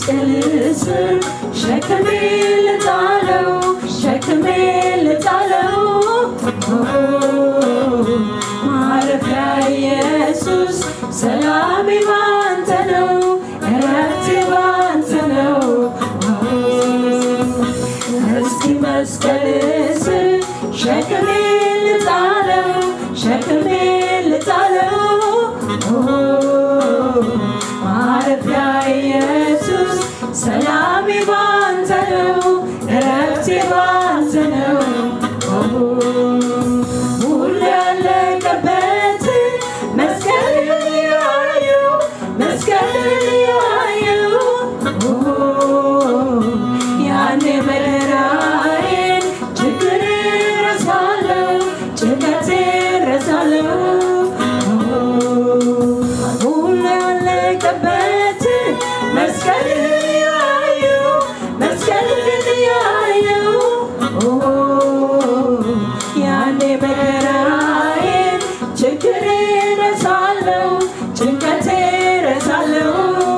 መስቀል ስር ሸክሜ ልጣለው ሸክሜ ልጣለው ማረፊያ ኢየሱስ ሰላሜ ባንተ ነው እረፍቴ ባንተ ነው እስኪ መስቀል ስር ሸክሜ ልጣለው ሸክሜ ልጣለው ማረፊያ ኢየሱስ ሰላሜ ባንተ ነው እረፍቴ ባንተ ነው ሁሉ ያለቀበት መስቀልን ያዩ መስቀልን ያዩ ያኔ መከራዬን ችግር ረሳለሁ ጭንቀቴ ረሳለሁ ሁሉ ያለቀበት መስቀልን ያዩ መስቀልን ያዩ ያኔ መከራዬን ችግር ረሳለሁ ጭንቀቴ ረሳለሁ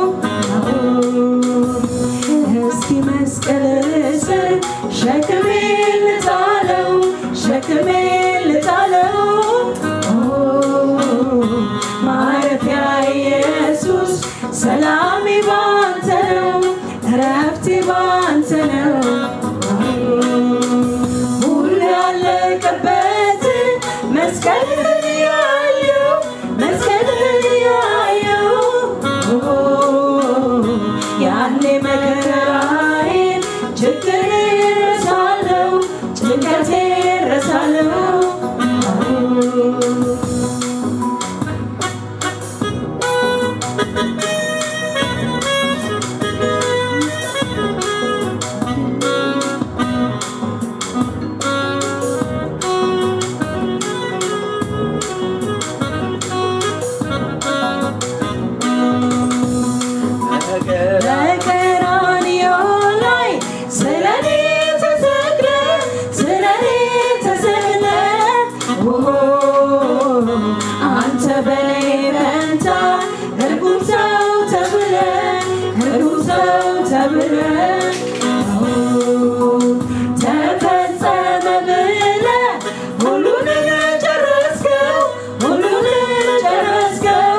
እስኪ መስቀል ስር ሸክሜ ልጣለው ሸክሜ ልጣለው ማረፊያ ኢየሱስ ሰላሜ ባንተ ነው እረፍቴ ባንተ ነው ሁሉ ያለቀበት መስቀልን ያየው መስቀልን ያየው ያኔ መከራዬን ችግር ረሳለሁ ጭንቀቴ ረሳለሁ በቀራንዮ ላይ ስለኔ ተሰቅለ ስለኔ ተሰቅለ አንተ በኔ ፈንታ እርጉም ሰው ተብለ እርጉም ሰው ተብለ ተፈጸመ ብለ ሁሉንም ጨረስከው ሁሉንም ጨረስከው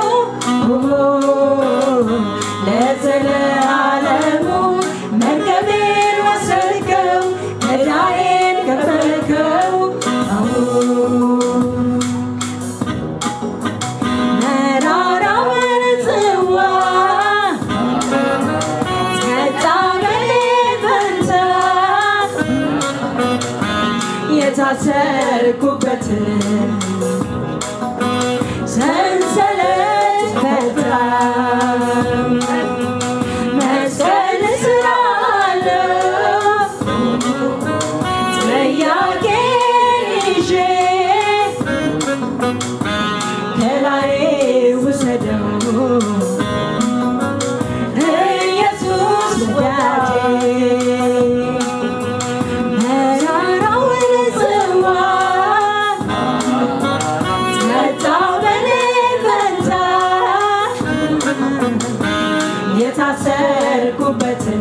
ለዘለዓለሙ መርገሜን ወሰድከው ዕዳዬን ከፈልከው መራራውን ጽዋ ጠጣ በኔ ፈንታ የታሰርኩበትን ሰንሰለት ፈታ መስቀል ስራ አለው ጥያቄን ይዤ ከላይ ውሰደው ኢየሱስ ወዳጄ መራራውን ጽዋ መጣው በኔ ፈንታ የታሰርኩበትን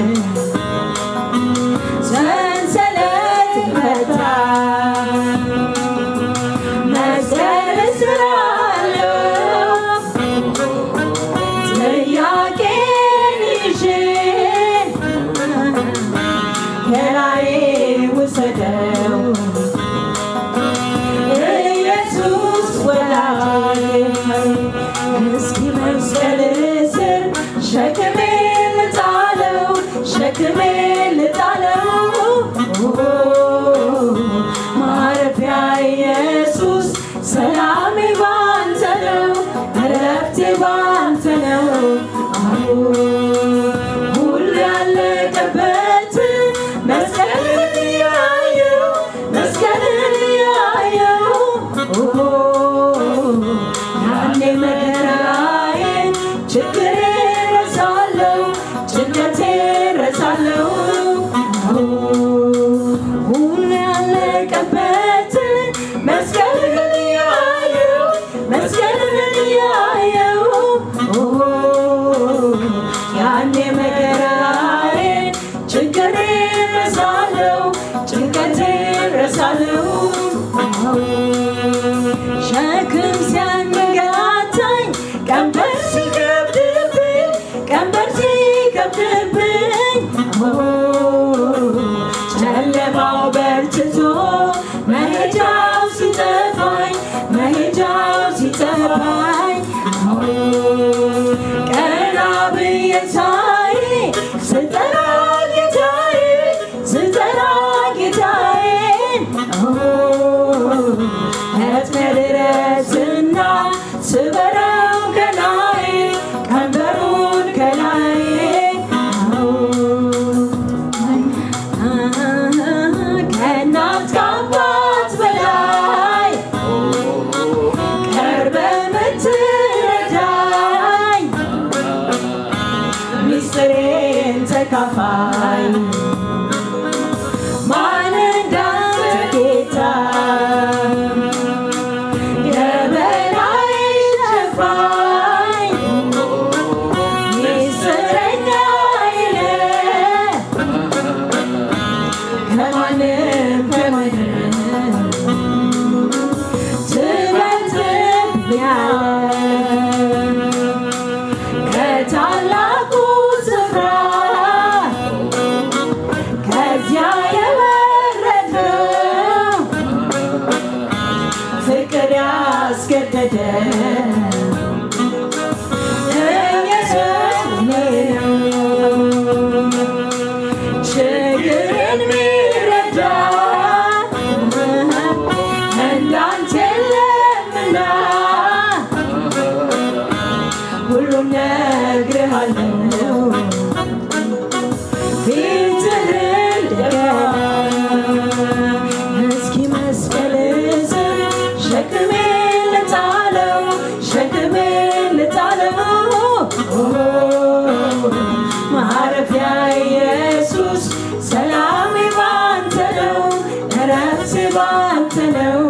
ሰንሰለት ፈታ መስቀል ስራ አለው ጥያቄን ይዤ ከላይ ውሰደው ኢየሱስ ወዳጄ እስኪ መስቀል ስር ሸክሜ ልጣለው ጌታዬ ስጠራ ጌታዬ ስጠራ ጌታዬን ፈጥነህ ድረስና ስበረው ከላይ ቀንበሩን ከላይ ከእናት ከአባት በላይ ቀርበህ የምትረዳኝ ሚስጥሬን ተካፋይ ማን እንዳንተ ጌታ የበላይ ሸፋኝ ሚስጥረኛዬ ነህ ከማንም ከማንም ትበልጥብኛለህ ከታላቁ ስፍራ ከዚያ የወረድነው ፍቅር ያስገደደ ኢየሱስ እኔ ነው ችግርን ሚረዳ እንዳንተ የለምና ሁሉም ነግሬሃለሁ ፊትህን ደገም እስኪ መስቀል ስር ሸክሜን ልጣለው ሸክሜን ልጣለው ማረፊያ ኢየሱስ ሰላሜ ባንተ ነው እረፍቴ ባንተ ነው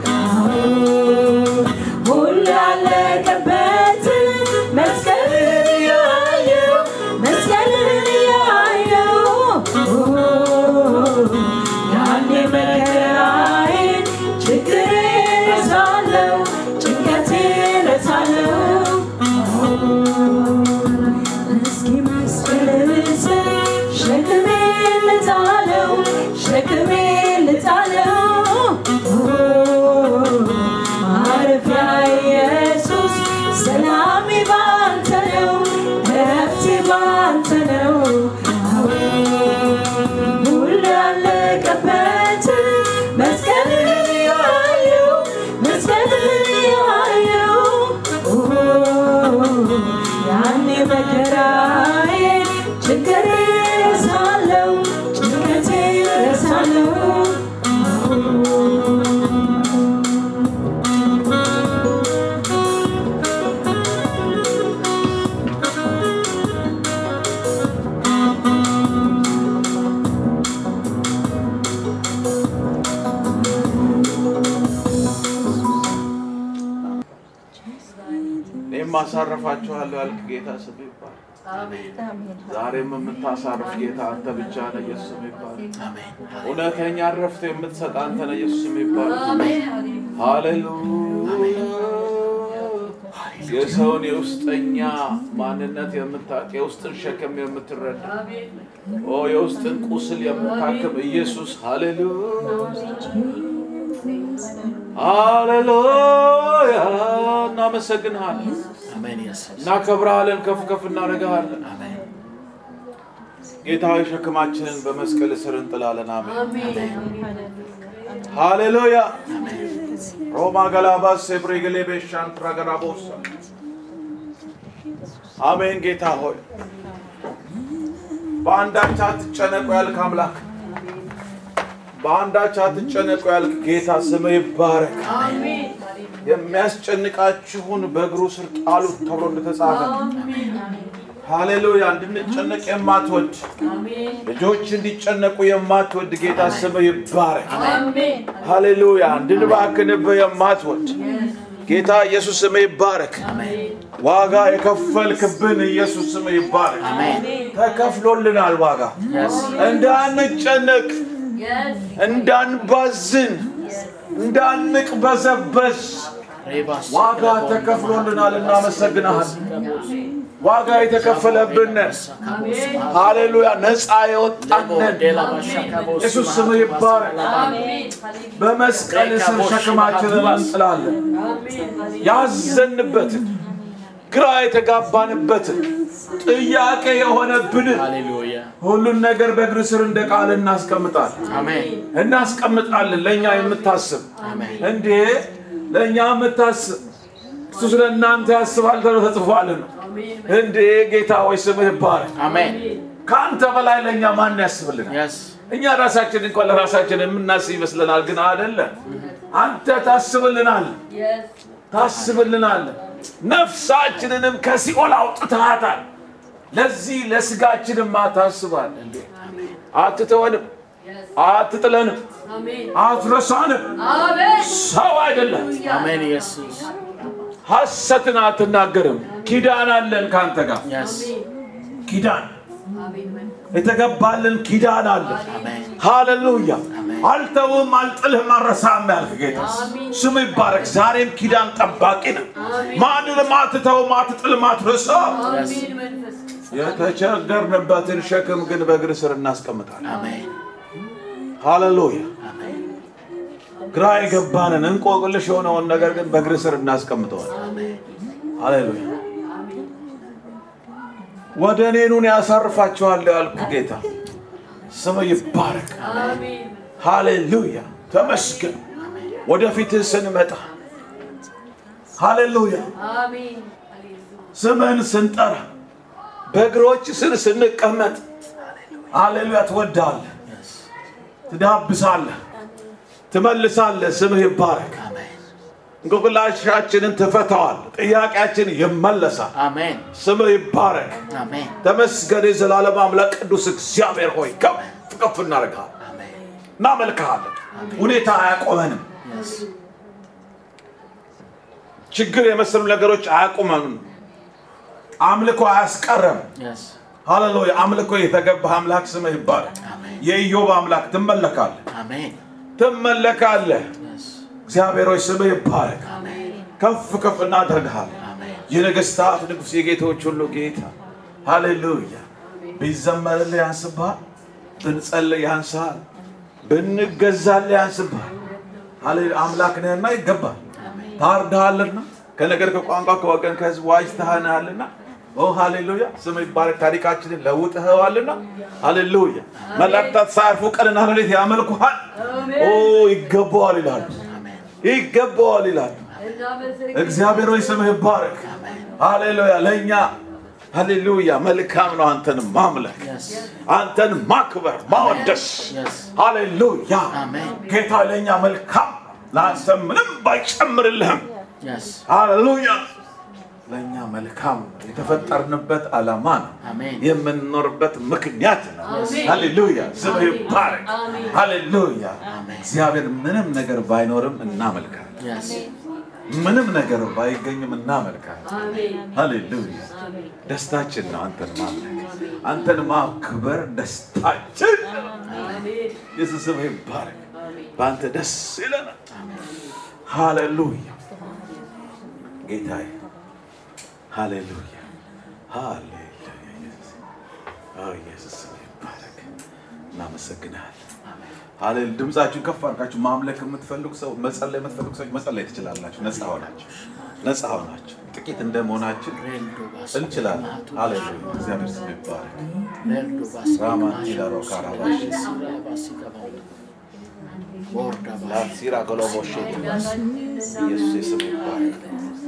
ሁሉ ያለቀበት መስቀልን ያየው መስቀልን ያየው ያኔ መከራዬን ችግሬን ረሳለሁ ጭንቀቴን ረሳለሁ እስኪ መስቀል ስር ሸክሜን ልጣለው ሸክሜን ልጣለው ማረፊያ ኢየሱስ ሰላሜ ባንተ ነው እረፍቴ ባንተ ነው ሁሉ ያለቀበት መስቀልን ያየው መስቀልን ያየው ያኔ መከራዬ ችግሬ ረሳለው ጭንቀቴ ረሳለው እኔም አሳርፋችኋለሁ ያልክ ጌታ ስም ይባል። ዛሬም የምታሳርፍ ጌታ አንተ ብቻ ነህ። ኢየሱስ ስም ይባል። እውነተኛ ረፍት የምትሰጥ አንተ ነህ። ኢየሱስ ስም ይባል። ሃሌሉያ። የሰውን የውስጠኛ ማንነት የምታውቅ የውስጥን ሸክም የምትረዳ ኦ የውስጥን ቁስል የምታክም ኢየሱስ ሃሌሉያ ሃሌሉያ። እናመሰግንሃለን፣ እናከብረሃለን፣ ከፍ ከፍ እናደርግሃለን። ጌታዊ ሸክማችንን በመስቀል ስር እንጥላለን። አሜን ሃሌሉያ። ሮማ ገላባስ ሴብሬገሌ ቤሻን ትራገራቦሳ አሜን። ጌታ ሆይ በአንዳች አትጨነቁ ያልክ አምላክ በአንዳች አትጨነቁ ያልክ ጌታ ስም ይባረክ። የሚያስጨንቃችሁን በእግሩ ስር ጣሉት ተብሎ እንደተጻፈ ሃሌሉያ። እንድንጨነቅ የማትወድ ልጆች እንዲጨነቁ የማትወድ ጌታ ስም ይባረክ። ሃሌሉያ። እንድንባክንብህ የማትወድ ጌታ ኢየሱስ ስም ይባረክ። ዋጋ የከፈልክብን ኢየሱስ ስም ይባረክ። ተከፍሎልናል ዋጋ እንዳንጨነቅ እንዳንባዝን እንዳንቅበዘበዝ ዋጋ ተከፍሎልናል። እናመሰግናሃል። ዋጋ የተከፈለብን ሃሌሉያ፣ ነፃ የወጣንን ኢየሱስ ስም ይባረክ። በመስቀል ስር ሸክማችንን እንጥላለን። ያዘንበትን ግራ የተጋባንበትን ጥያቄ የሆነብንን ሃሌሉያ ሁሉን ነገር በእግር ስር እንደ ቃል እናስቀምጣለን አሜን እናስቀምጣለን። ለእኛ የምታስብ አሜን እንዴ ለእኛ የምታስብ እሱ ስለ እናንተ ያስባል ተብሎ ተጽፏል ነው። እንዴ ጌታ ወይ ስምህ ይባረክ። አሜን ከአንተ በላይ ለእኛ ማን ያስብልናል? የስ እኛ ራሳችን እንኳን ለራሳችን የምናስብ ይመስለናል፣ ግን አይደለም። አንተ ታስብልናል ታስብልናል። ነፍሳችንንም ከሲኦል አውጥተሃታል። ለዚህ ለስጋችንማ ታስባል። እንዴ አትተወንም፣ አትጥለንም፣ አትረሳንም። ሰው አይደለም። አሜን ኢየሱስ ሐሰትን አትናገርም። ኪዳን አለን ከአንተ ጋር የስ ኪዳን የተገባልን ኪዳን አለን። አሜን ሃሌሉያ አልተውም አልጥልህም አልረሳም ያልክ ጌታ ስም ይባረክ። ዛሬም ኪዳን ጠባቂ ነው። ማንንም አትተውም አትጥልም አትረሳም። የተቸገርንበትን ሸክም ግን በእግር ስር እናስቀምጣለን። አሜን ሃሌሉያ አሜን ግራ የገባንን እንቆቅልሽ የሆነውን ነገር ግን በእግር ስር እናስቀምጠዋል። ሃሌሉያ ወደ እኔ ኑን ያሳርፋችኋለሁ ያልክ ጌታ ስም ይባረክ። ሃሌሉያ ተመስገን። ወደፊትህ ስንመጣ ሃሌሉያ ስምህን ስንጠራ በእግሮች ስር ስንቀመጥ ሃሌሉያ ትወዳለህ፣ ትዳብሳለህ፣ ትመልሳለህ። ስምህ ይባረክ። አሜን እንቆቅላሻችንን ትፈታዋል። ጥያቄያችን ይመለሳል። አሜን ስምህ ይባረክ። አሜን ተመስገን የዘላለም አምላክ ቅዱስ እግዚአብሔር ሆይ ከፍ ከፍ እናደርግሃለን፣ አሜን እናመልክሃለን። ሁኔታ አያቆመንም። የስ ችግር የመሰሉ ነገሮች አያቆመንም። አምልኮ አያስቀረም። የስ ሃሌሉያ! አምልኮ የተገባህ አምላክ ስምህ ይባረክ። አሜን የኢዮብ አምላክ ትመለካለህ፣ አሜን ትመለካለህ። የስ እግዚአብሔር ሆይ ስምህ ይባረክ። አሜን ከፍ ከፍ እናደርግሃለን። አሜን የነገስታት ንጉሥ የጌቶች ሁሉ ጌታ ሃሌሉያ። ቢዘመርልህ ያንስብሃል፣ ብንጸልይ ያንስሃል፣ ብንገዛልህ ያንስብሃል። ሃሌሉያ አምላክ ነህና ይገባል። ታርድሃልና ከነገር ከቋንቋ ከወገን ከህዝብ ዋጅተሃናልና ኦ ሃሌሉያ ስም ይባረክ። ታሪካችንን ለውጥኸዋልና ሃሌሉያ። መላእክታት ሳያርፉ ቀንና ሌሊት ያመልኩሃል። ኦ ይገባዋል ይላሉ፣ አሜን ይገባዋል ይላሉ። እግዚአብሔር ሆይ ስምህ ይባረክ። ሃሌሉያ ለእኛ ሃሌሉያ መልካም ነው አንተን ማምለክ የስ አንተን ማክበር ማወደስ የስ ሃሌሉያ አሜን ጌታ ለእኛ መልካም ለአንተ ምንም ባይጨምርልህም የስ ሃሌሉያ ለእኛ መልካም ነው። የተፈጠርንበት ዓላማ ነው። አሜን የምንኖርበት ምክንያት ነው። ሃሌሉያ ስምህ ይባረክ። ሃሌሉያ አሜን እግዚአብሔር ምንም ነገር ባይኖርም እናመልካለን። የስ ምንም ነገር ባይገኝም እናመልካለን። ሃሌሉያ ደስታችን ነው አንተን ማምለክ፣ አንተን ማክበር ደስታችን ነው። ኢየሱስ ስምህ ይባረክ። በአንተ ደስ ይለናል። ሃሌሉያ ጌታዬ፣ ሃሌሉያ ሃሌሉያ። ኢየሱስ አዎ፣ ኢየሱስ ስምህ ይባረክ። እናመሰግናለን። ሃሌሉ ድምፃችሁን ከፍ አድርጋችሁ ማምለክ የምትፈልጉ ሰው መጸለይ የምትፈልጉ ሰዎች መጸለይ ትችላላችሁ። ነፃ ሆናችሁ ነፃ ሆናችሁ ጥቂት እንደመሆናችን ሬልዶ ባስ እንችላለን። ሃሌሉያ እግዚአብሔር ስም ይባረክ። ሬልዶ ባስ ራማን ቲላሮ ካራባሽ ሲራ ባስ ይገባል ወርዳ ባስ ላሲራ ገሎቦሽ ኢየሱስ ስም ይባረክ።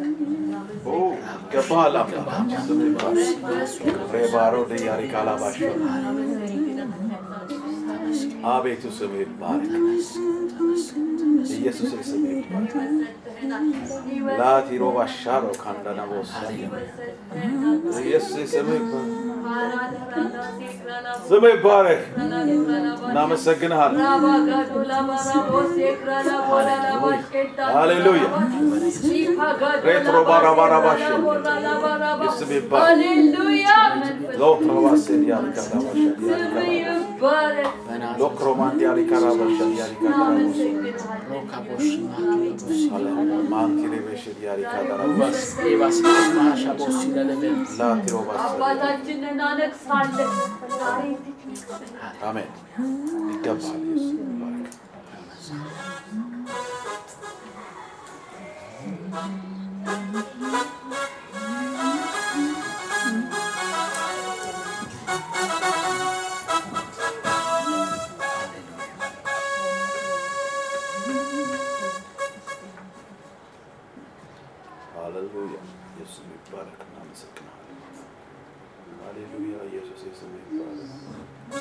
ኦ ይገባሃል አምላክ ስም ይባረክ። ሬባሮ ደያሪ ካላባሽ አቤቱ ስም ይባረክ። ኢየሱስ ስም ይባረክ። ላቲሮ ባሻሮ ካንዳና ቦሳ ኢየሱስ ስም ይባረክ። ስም ይባረክ። እናመሰግንሃለን። ሃሌሉያ ሬትሮ ባራባራባሽ ስም ይባረክ። ሎክሮባስ ዲያሪካ ዳባሻ ዲያሪካ በናዝሬት ሎክሮማን ዲያሪካ ራባሻ ዲያሪካ ዳራቦስ ሮካ ቦሽ ማቱ ቦሲ ማንቲሬቤሽ ዲያሪካ ዳራቦስ ባስ ኤባስ ማሻ ቦሲ ለለበን ላቲሮባስ አባታችን እናነግሳለን። አሜን። ይገባል። ኢየሱስ ይባረክ። ሃሌሉያ ኢየሱስ ስም ይባረክ።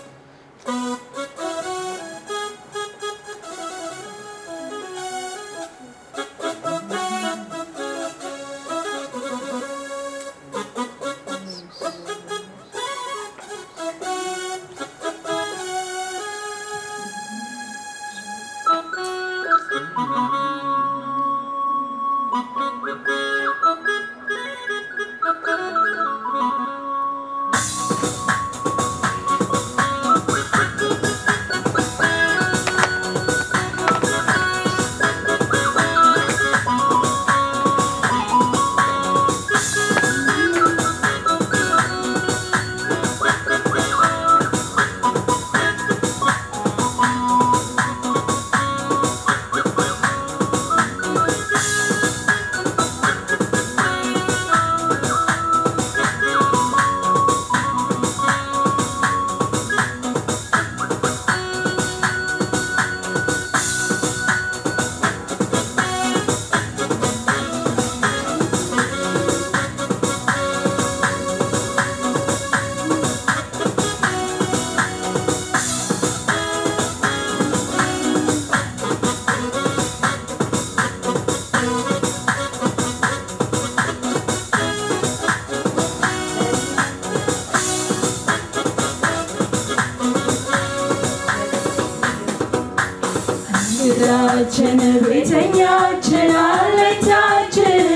እንግዳችን ቤተኛችን አለኝታችን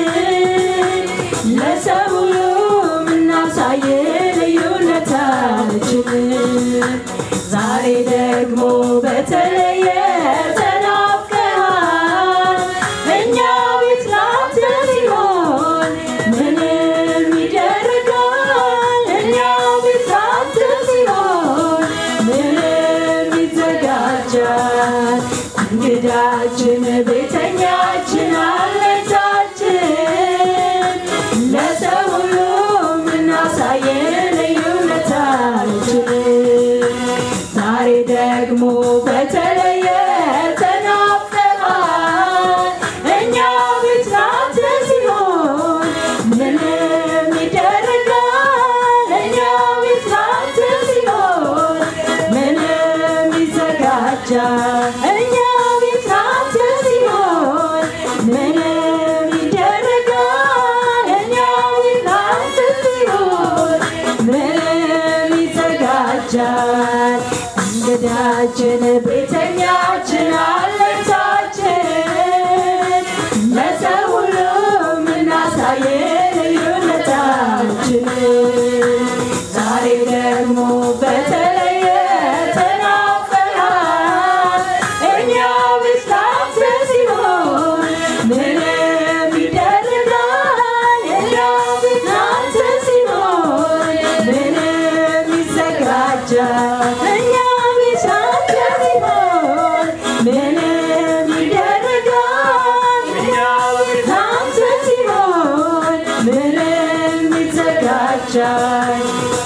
ለሰው ሁሉ የምናሳይ ልዩነታችን ዛሬ ደግሞ በተለየ ተናፍቀሃል እኛ ቤት ላንተ ሲሆን ምንም ይደረጋል እኛ ቤት ላንተ ሲሆን ምንም ይዘጋጃል እንግዳችን ቤተኛችን አለታችን ለሰው ሁሉ የምናሳይ ልዩነታችን ዛሬ ደግሞ በተለየ ተናፍቀሃል እኛ ቤት ላንተ ሲሆን ምንም ይደረጋል እኛ ቤት ላንተ ሲሆን ምንም ይዘጋጃል እኛ ቤት ላንተ ሲሆን ምንም ይደረጋል እኛ ቤት ላንተ ሲሆን ምንም ይዘጋጃል እንግዳችን ቤተኛችን አለታችን ለሰው ሁሉ የምናሳይ ልዩነታችን ዛሬ ደግሞ በተለየ ተናፍቀሃል እኛ ቤት ላንተ ሲሆን ምንም ይደረጋል እኛ ቤት ላንተ ሲሆን ምንም ይዘጋጃል እኛ ቤት ላንተ ሲሆን ምንም ይደረጋል እኛ ቤት ላንተ ሲሆን ምንም ይዘጋጃል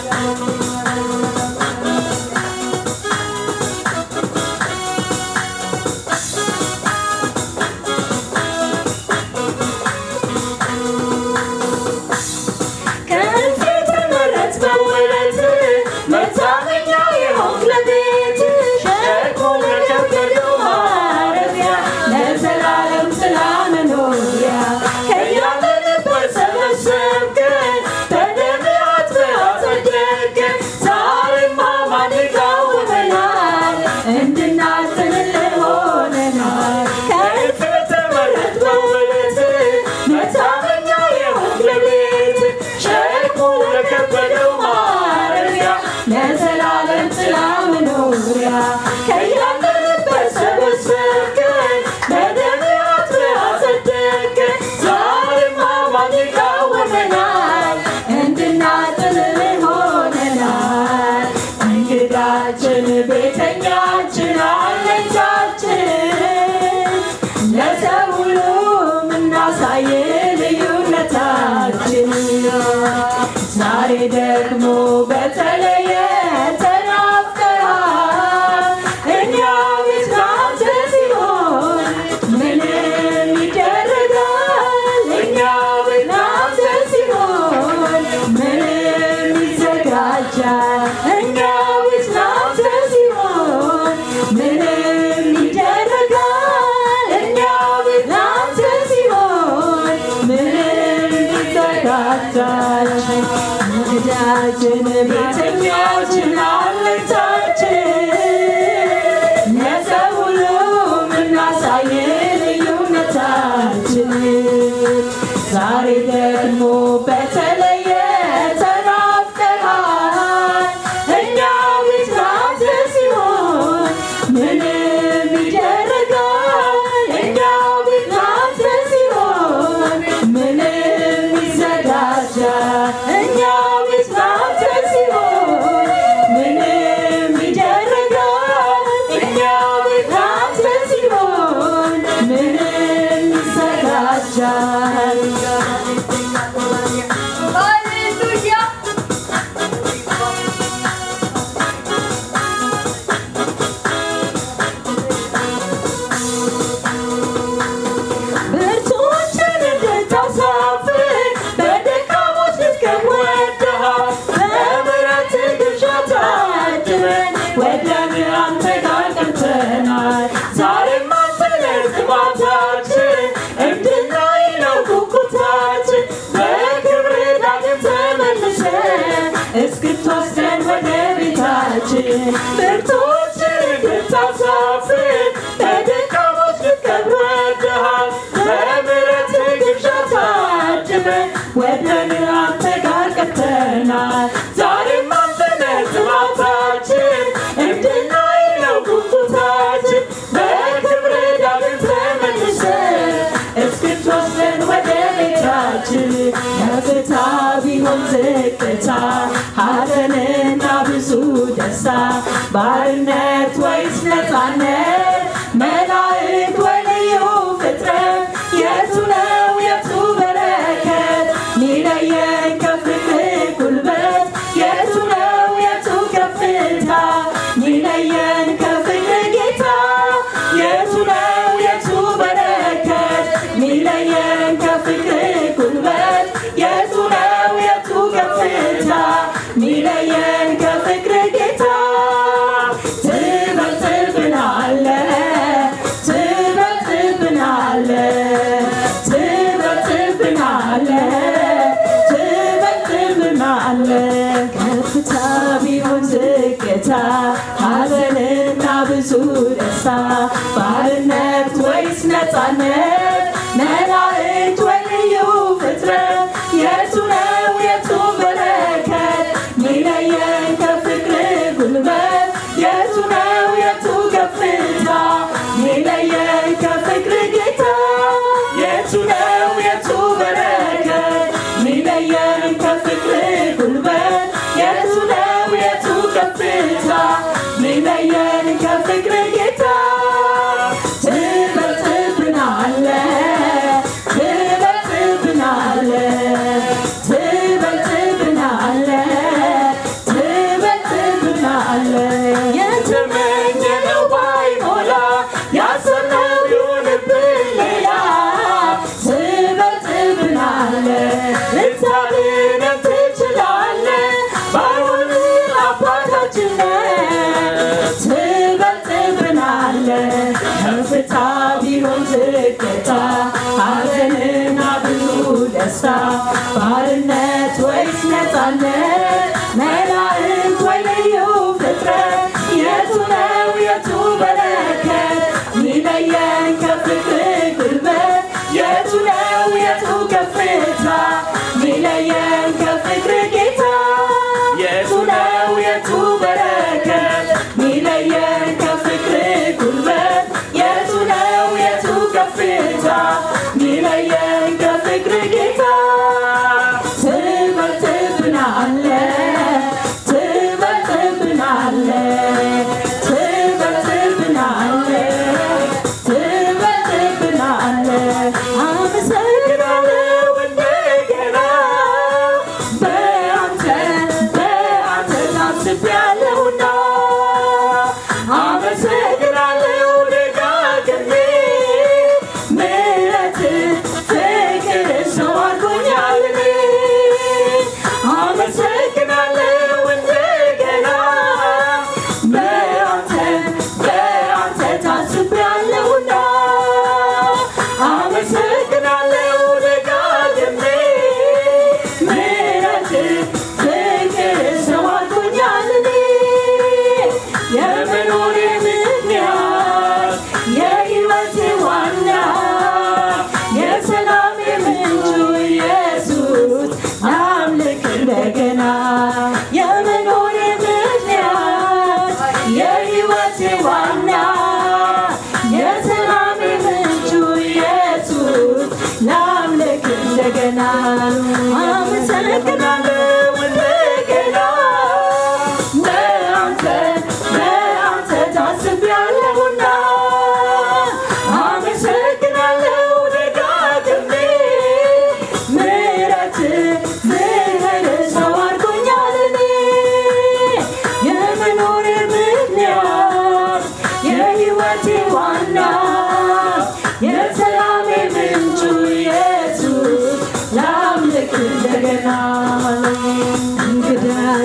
ከእልፍ የተመረጥ በውበት መታመኛ የሆንክ ለቤት ሸርቆ ለከበደው ማረፊያ ለዘላለም ስላመኖሪያ ከያለንበት ሰበሰብከን በደምህ አጥበህ አጸደቅከን ዛሬማ ማን ይቃወመናል እንድናዝንልህ ሆነናል ከእልፍ የተመረጥ በውበት መታመኛ የሆንክ ለቤት ሸርቆ ለከበደው ማረፊያ ለዘላለም ጥላ መኖሪያ ከያለንበት ሰበሰብከን በደምህ አጥበህ አጸደቅከን ዛሬማ ማን ይቃወመናል እንድናጥልህ ሆነናል እንግዳችን ቤተኛችን አለኝታችን ለሰው ሁሉ የምናሳይ ልዩነታችን ዛሬ ደግሞ በተለየ ተናፍቀሃል እኛ ቤት ላንተ ሲሆን ምንም ይደረጋል እኛ ቤት ላንተ ሲሆን ምንም ይዘጋል ቤተኛችን ቤተኛችን አለታችን ለሰው ሁሉ የምናሳይ ልዩነታችን ዛሬ ደግሞ በተለየ ተናፍቀሃል እኛ ቤት ላንተ ሲሆን ምንም ይደረጋል እኛ ቤት ላንተ ሲሆን ምንም ይዘጋጃል እኛ ቤት ላንተ ሲሆን ምንም ይደረጋል እኛ ቤት ላንተ ሲሆን ምንም ይዘጋጃል ሃሌሉያ ብርቱዎችን እንድታሳፍር በደካሞች ልትከብ ወደሃል። በምሕረት ግብዣ ታድመን ወደን አንተ ጋር ቀርተናል። ዛሬም አንተ ነህ ጥማታችን፣ እንድናይ ነው ጉጉታችን። በክብር ዳግም ተመልሰን እስክትወስደን ወደ ቤታችን ብርቱዎችን እንድታሳፍር በደካሞች ልትከብ ወደሃል። በምሕረት ግብዣ ታድመን ወደን አንተ ጋር ቀርተናል። ዛሬም አንተ ነህ ጥማታችን፣ እንድናይ ነው ጉጉታችን። በክብር ዳግም ተመልሰን እስክትወስደን ወደ ቤታችን ከፍታ ቢሆን ዝቅታ ሐዘንና ብዙ ደስታ ባርነት ወይስ ነፃነት መላእክት ወይ ልዩ ፍጥረት የቱ ነው የቱ በረከት ሚለየን ከፍቅር ጉልበት የቱ ነው የቱ ከፍታ ሚለየን ከፍቅር ጌታ የቱ ነው የቱ በረከት ሚለየን ከፍቅር ጉልበት የቱ ነው የቱ ከፍታ ሚለየን ከፍቅር ጌታ ትበልጥብናለ ትበልጥብናለ ትበልጥብናለ ትበልጥብናለ ከፍታ ቢሆን ዝቅታ ሐዘንና ብዙ ደስታ ባርነት ወይስ ነፃነት መላእክት ወይ ልዩ ፍጥረት የቱ ነው የቱ በረከት ሚለየን ከፍቅር ጉልበት የቱ ነው የቱ ከፍታ ሚለየን ከፍቅር ጌታ የቱ ነው የቱ በረከት ሚለየን ከፍቅር ጉልበት የቱ ነው የቱ ከፍታ ሚለየን ከፍቅር ጌታ ትበልጥብናለ ትበልጥብናለ ትበልጥብናለ ትበልጥብናለ የተመኘነው ባይሞላ ያሰብነው ቢሆንብን ሌላ ትበልጥብናለ ልታድነን ትችላለ ባይሆን አባታችን ነህ ትበልጥብናለ ከፍታ ቢሆን ዝቅታ ሐዘንና ብዙ ደስታ ባርነት ወይስ ነፃነት መላእክት ወይ ልዩ ፍጥረት የቱ ነው የቱ በረከት ሚለየን ከፍቅር ጉልበት የቱ ነው የቱ ከፍታ ሚለየን ከፍቅር ጌታ የቱ ነው የቱ በረከት ሚለየን ከፍቅር ጉልበት የቱ ነው የቱ ከፍታ ሚለየን ከፍቅር ጌታ ትበልጥብናለ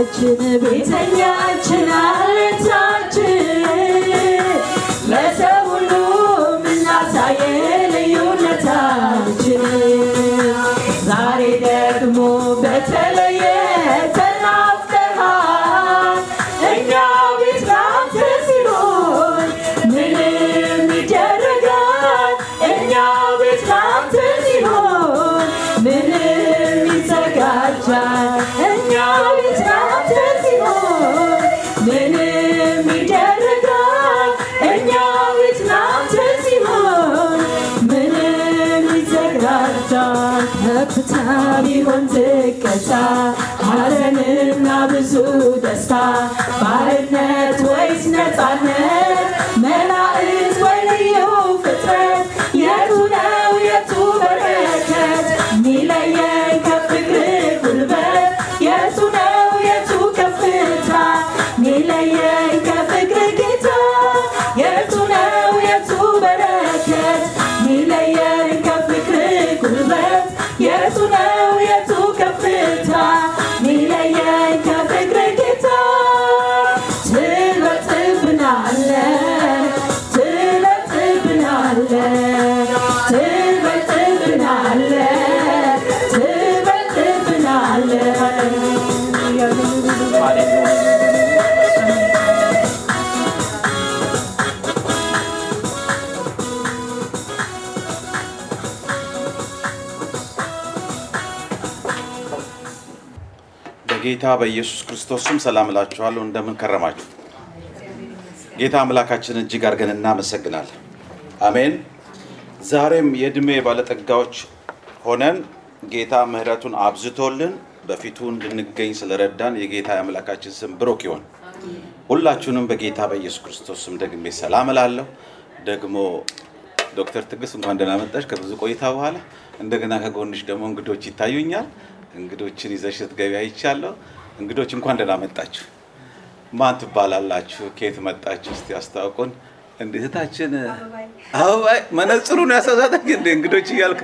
ቤተኛችን ቤተኛችን አለታችን ለሰው ሁሉ ምናሳየ ልዩነታችን ዛሬ ደግሞ በተለየ ተናፍቀሃል እኛ ቤት ላንተ ሲሆን ምንም ይደረጋል እኛ ቤት ላንተ ሲሆን ምንም ይዘጋጃል እኛ ቤት ላንተ ሲሆን ምንም ይደረጋል እኛ ቤት ላንተ ሲሆን ምንም ይዘጋጃል ከፍታ ቢሆን ዝቅታ ሐዘንና ብዙ ደስታ ባርነት ወይስ ነፃነት መላእክት ወይ ልዩ ፍጥረት የቱ ነው የቱ በረከት ሚለየን ከፍቅር ጉልበት የቱ ነው የቱ ከፍታ ሚለየን ከፍቅር ጌታ የቱ ነው የቱ በረከት ሚለየን ከፍቅር ጉልበት የቱ ነው የቱ ከፍታ ሚለየን ከፍቅር ጌታ ትበልጥብናለ ትበልጥብናለ ትበልጥብናለ ትበልጥብናለ በጌታ በኢየሱስ ክርስቶስ ስም ሰላም እላችኋለሁ። እንደምን ከረማችሁ? ጌታ አምላካችን እጅግ አድርገን እናመሰግናለን። አሜን። ዛሬም የእድሜ ባለጠጋዎች ሆነን ጌታ ምሕረቱን አብዝቶልን በፊቱ እንድንገኝ ስለረዳን የጌታ የአምላካችን ስም ብሩክ ይሁን። ሁላችሁንም በጌታ በኢየሱስ ክርስቶስ ስም ደግሜ ሰላም እላለሁ። ደግሞ ዶክተር ትዕግስት እንኳን ደህና መጣሽ ከብዙ ቆይታ በኋላ። እንደገና ከጎንሽ ደግሞ እንግዶች ይታዩኛል። እንግዶችን ይዘሽ ስትገቢ አይቻለሁ። እንግዶች እንኳን ደህና መጣችሁ። ማን ትባላላችሁ? ከየት መጣችሁ? እስቲ አስታውቁን። እንዴት እህታችን አበባይ መነጽሩን ያሳሳተኝ እንደ እንግዶች እያልክ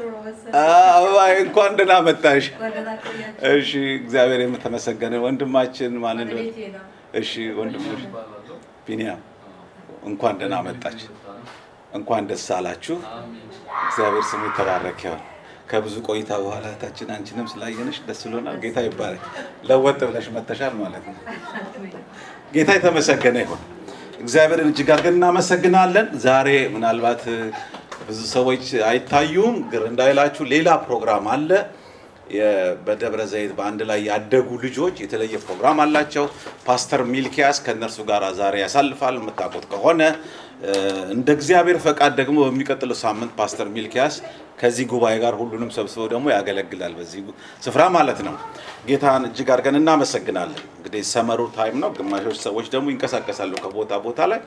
አበባይ እንኳን ደህና መጣሽ። እሺ እግዚአብሔር የተመሰገነ ወንድማችን ማን እንደሆነ እሺ ወንድሞች ቢኒያም እንኳን ደህና መጣች። እንኳን ደስ አላችሁ። እግዚአብሔር ስሙ የተባረከ ይሁን። ከብዙ ቆይታ በኋላ እህታችን አንቺንም ስላየንሽ ደስ ብሎናል። ጌታ ይባረክ። ለወጥ ብለሽ መተሻል ማለት ነው። ጌታ የተመሰገነ ይሁን። እግዚአብሔርን እጅግ አድርገን እናመሰግናለን። ዛሬ ምናልባት ብዙ ሰዎች አይታዩም፣ ግር እንዳይላችሁ ሌላ ፕሮግራም አለ። የ- በደብረ ዘይት በአንድ ላይ ያደጉ ልጆች የተለየ ፕሮግራም አላቸው። ፓስተር ሚልኪያስ ከእነርሱ ጋር ዛሬ ያሳልፋል። የምታውቁት ከሆነ እ፣ እንደ እግዚአብሔር ፈቃድ ደግሞ በሚቀጥለው ሳምንት ፓስተር ሚልኪያስ ከዚህ ጉባኤ ጋር ሁሉንም ሰብስበው ደግሞ ያገለግላል በዚህ ጉ- ስፍራ ማለት ነው። ጌታን እጅግ አድርገን እናመሰግናለን። እንግዲህ ሰመሩ ታይም ነው። ግማሾች ሰዎች ደግሞ ይንቀሳቀሳሉ ከቦታ ቦታ ላይ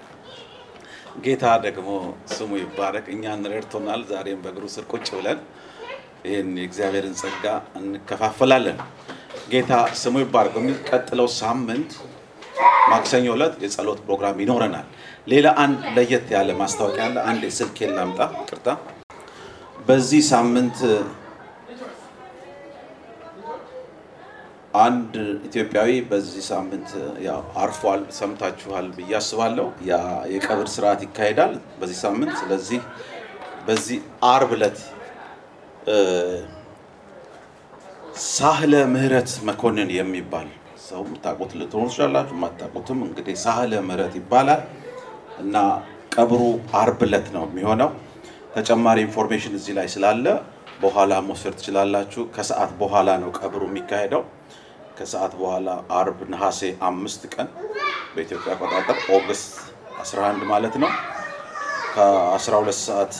ጌታ ደግሞ ስሙ ይባረክ። እኛን ረድቶናል። ዛሬም በእግሩ ስር ቁጭ ብለን ይህን የእግዚአብሔርን ጸጋ እንከፋፈላለን። ጌታ ስሙ ይባረክ። በሚቀጥለው ሳምንት ማክሰኞ ዕለት የጸሎት ፕሮግራም ይኖረናል። ሌላ አንድ ለየት ያለ ማስታወቂያ አለ። አንድ ስልኬን ላምጣ፣ ቅርታ። በዚህ ሳምንት አንድ ኢትዮጵያዊ በዚህ ሳምንት ያው አርፏል፣ ሰምታችኋል ብዬ አስባለሁ። ያ የቀብር ስርዓት ይካሄዳል በዚህ ሳምንት። ስለዚህ በዚህ አርብ ዕለት እ፣ ሳህለ ምህረት መኮንን የሚባል ሰው የምታውቁት ልትሆኑ ትችላላችሁ፣ የማታውቁትም እንግዲህ ሳህለ ምህረት ይባላል እና ቀብሩ አርብ ዕለት ነው የሚሆነው። ተጨማሪ ኢንፎርሜሽን እዚህ ላይ ስላለ በኋላ መውሰድ ትችላላችሁ። ከሰዓት በኋላ ነው ቀብሩ የሚካሄደው። ከሰዓት በኋላ አርብ ነሐሴ አምስት ቀን በኢትዮጵያ አቆጣጠር ኦገስት 11 ማለት ነው ከ12 ሰዓት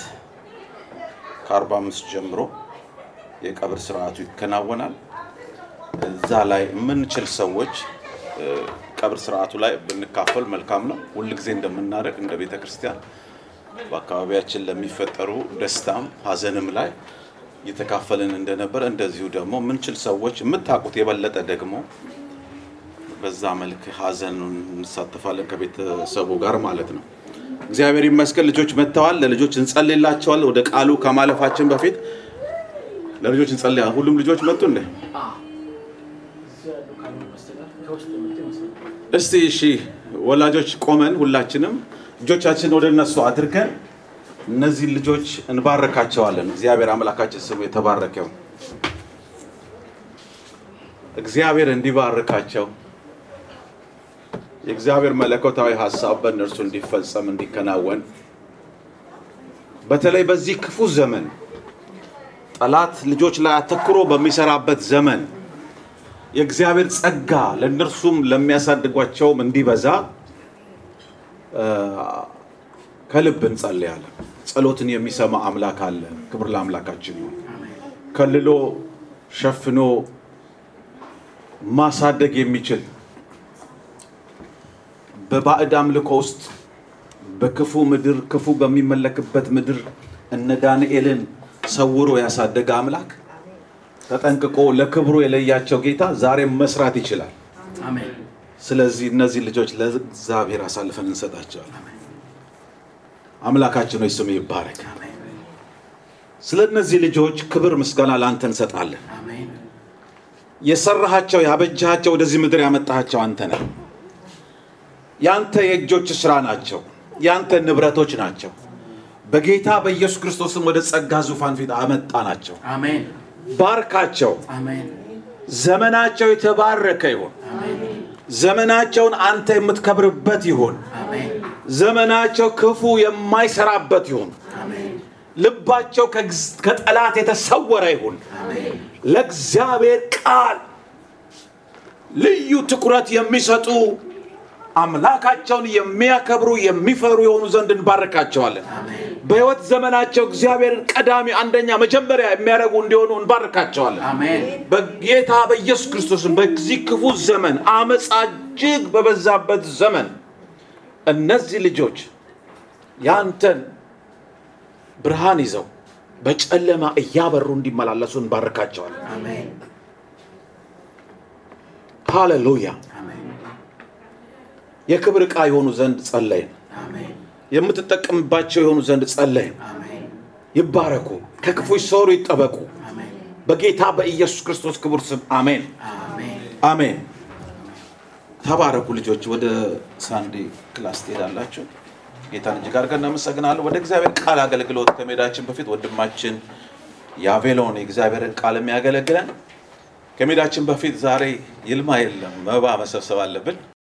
ከ45 ጀምሮ የቀብር ስርዓቱ ይከናወናል። እዛ ላይ የምንችል ሰዎች እ፣ ቀብር ስርዓቱ ላይ ብንካፈል መልካም ነው። ሁልጊዜ እንደምናደርግ እንደ ቤተ ክርስቲያን በአካባቢያችን ለሚፈጠሩ ደስታም ሐዘንም ላይ እየተካፈልን እንደነበር እንደዚሁ ደግሞ የምንችል ሰዎች የምታውቁት የበለጠ ደግሞ በዛ መልክ ሐዘኑን እንሳተፋለን ከቤተሰቡ ጋር ማለት ነው። እግዚአብሔር ይመስገን ልጆች መጥተዋል። ለልጆች እንጸልይላቸዋል። ወደ ቃሉ ከማለፋችን በፊት ለልጆች እንጸልያ። ሁሉም ልጆች መጡ እንዴ? እስቲ እሺ ወላጆች ቆመን ሁላችንም እጆቻችን ወደ እነሱ አድርገን እነዚህ ልጆች እንባረካቸዋለን። እግዚአብሔር አምላካችን ስሙ የተባረከው እግዚአብሔር እንዲባርካቸው የእግዚአብሔር መለኮታዊ ሀሳብ በእነርሱ እንዲፈጸም እንዲከናወን በተለይ በዚህ ክፉ ዘመን ጠላት ልጆች ላይ አተኩሮ በሚሰራበት ዘመን የእግዚአብሔር ጸጋ ለእነርሱም ለሚያሳድጓቸውም እንዲበዛ እ፣ ከልብ እንጸልያለን። ጸሎትን የሚሰማ አምላክ አለ። ክብር ለአምላካችን ይሁን። ከልሎ ሸፍኖ ማሳደግ የሚችል በባዕድ አምልኮ ውስጥ በክፉ ምድር ክፉ በሚመለክበት ምድር እነ ዳንኤልን ሰውሮ ያሳደገ አምላክ ተጠንቅቆ ለክብሩ የለያቸው ጌታ ዛሬም መስራት ይችላል። አሜን። ስለዚህ እነዚህ ልጆች ለእግዚአብሔር አሳልፈን እንሰጣቸዋለን። አምላካችን ሆይ ስም ይባረክ። ስለ እነዚህ ልጆች ክብር ምስጋና ለአንተ እንሰጣለን። አሜን። የሰራሃቸው ያበጃሃቸው ወደዚህ ምድር ያመጣሃቸው አንተ ነህ። ያንተ የእጆች ስራ ናቸው። ያንተ ንብረቶች ናቸው። በጌታ በኢየሱስ ክርስቶስም ወደ ጸጋ ዙፋን ፊት አመጣ ናቸው። አሜን። ባርካቸው። አሜን። ዘመናቸው የተባረከ ይሁን። ዘመናቸውን አንተ የምትከብርበት ይሁን። አሜን። ዘመናቸው ክፉ የማይሰራበት ይሁን። ልባቸው ከግዝ- ከጠላት የተሰወረ ይሁን። ለእግዚአብሔር ቃል ልዩ ትኩረት የሚሰጡ አምላካቸውን የሚያከብሩ የሚፈሩ የሆኑ ዘንድ እንባርካቸዋለን። በሕይወት ዘመናቸው እግዚአብሔርን ቀዳሚ አንደኛ መጀመሪያ የሚያደርጉ እንዲሆኑ እንባርካቸዋለን። አሜን። በጌታ በኢየሱስ ክርስቶስም በዚህ ክፉ ዘመን አመፃ እጅግ በበዛበት ዘመን እነዚህ ልጆች ያንተን ብርሃን ይዘው በጨለማ እያበሩ እንዲመላለሱ እንባርካቸዋለን። አሜን። ሃሌሉያ። አሜን። የክብር ዕቃ የሆኑ ዘንድ ጸለይን። አሜን። የምትጠቀምባቸው የሆኑ ዘንድ ጸለይን። አሜን። ይባረኩ፣ ከክፉ ይሰወሩ፣ ይጠበቁ። አሜን። በጌታ በኢየሱስ ክርስቶስ ክቡር ስም አሜን፣ አሜን። አሜን። ተባረኩ ልጆች። ወደ ሳንዴ ክላስ ትሄዳላችሁ። ጌታን እጅግ አድርገን እናመሰግናለን። ወደ እግዚአብሔር ቃል አገልግሎት ከመሄዳችን በፊት ወንድማችን የአቬሎን የእግዚአብሔርን ቃል የሚያገለግለን ከመሄዳችን በፊት ዛሬ ይልማ የለም፣ መባ መሰብሰብ አለብን።